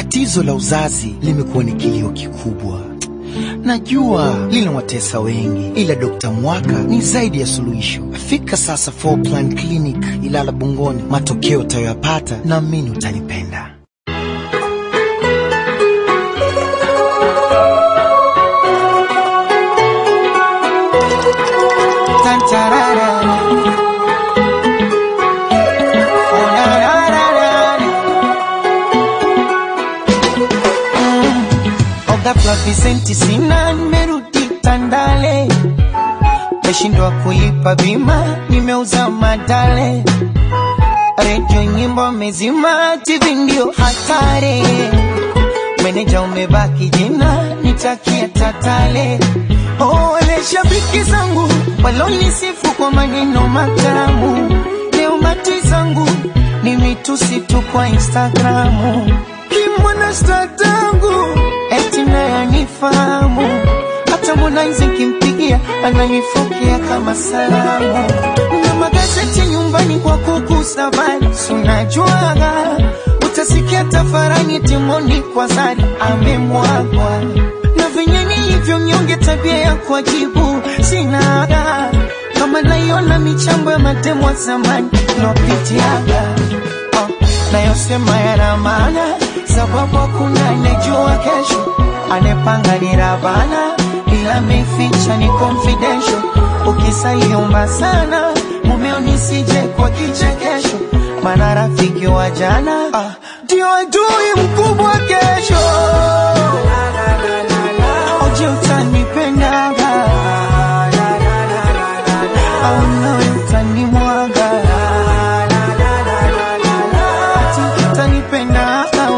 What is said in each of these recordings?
Tatizo la uzazi limekuwa ni kilio kikubwa. Najua linawatesa wengi, ila Dr. Mwaka ni zaidi ya suluhisho. Fika sasa Four Plan Clinic Ilala Bungoni, matokeo utayoyapata naamini utanipenda. Tantarara. Oh, na, na, na, na, na. Ghafla visenti sina, nimerudi Tandale, meshindwa kulipa bima, nimeuza madale, redio nyimbo mezima, TV ndio hatari, meneja umebaki jina, nitakia tatale. Oh, wale shabiki zangu walonisifu kwa maneno matamu, leo mati zangu ni mitusi tu kwa Instagramu, kimwana statangu eti naye anifahamu, hata Harmonize nkimpigia ananifokea kama salamu, na magazeti nyumbani kwa kugusa bali sunajuaga, utasikia tafarani timoni kwa zari amemwagwa na venye nilivyo nyonge, tabia ya kuajibu sinaga, kama naiona michambo ya matemo wa zamani lopitiaga oh, nayosema yana maana, sababu hakuna anejua kesho, anepanga ni Rabana, ila meficha ni confidential. Ukisaiomba sana mumeo nisije kwa kichekesho, maana rafiki wa jana ah, ndio adui mkubwa kesho. Oje utanipendaga au nawe utanimwaga ati utanipendaga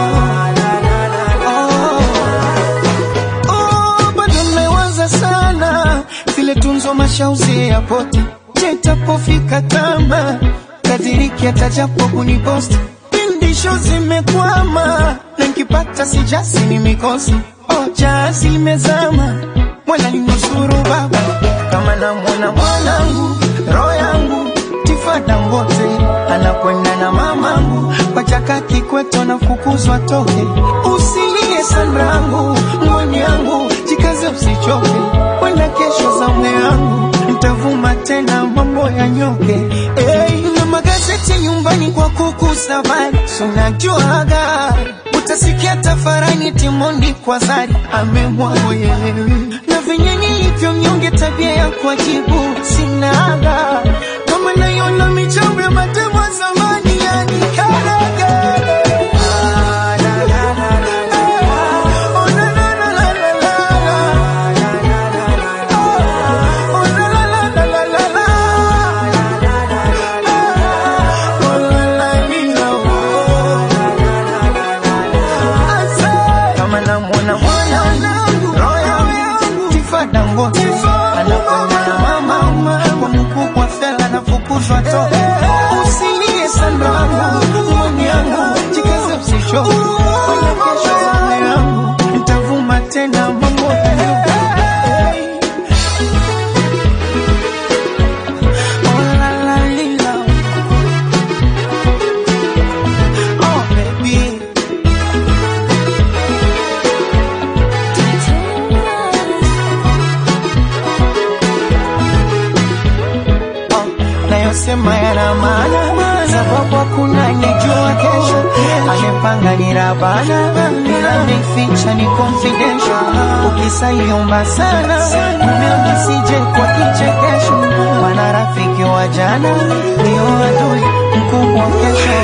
oh. Oh, bado mmewaza sana vile tunzo mashauzi ya poti jetapofika kama kadiriki atajapo kuniposti pindisho zimekwama na nkipata sijasi ni mikosi oh, jazi limezama mwana ninusuru baba kama namwona mwanangu roho yangu tifada mbote anakwenda na mamangu pachaka kikweto nafukuzwa toke usilie sanrangu ngoni yangu jikaze usichoke wenda kesho za mwe yangu mtavuma tena mambo ya nyoke hey, na magazeti nyumbani kwa kukusa bali sunajuaga utasikia tafarani timondi kwa zari amemwagoyelewi na venye nilivyo mnyonge tabia ya kuajibu sinaga kama naiona michambo ya matemo ya zamani yani karaga kama namwona mwanangu roho yangu tifada ngote anakwenda na mama kwa mkubwa fela nafukuzwa toke usilie sandangu mwani yangu jikaze usishoke kwenye kesho zame yangu nitavuma tena mambo ya Oh, la, la, lila. Oh, baby. nayosema yana maana, sababu hakuna anejua kesho. Amepanga ni Rabana, ila ameficha ni confidential. Ukisaiomba sana mumeo nisije kwa kichekesho, maana rafiki wa jana ndio adui mkubwa kesho.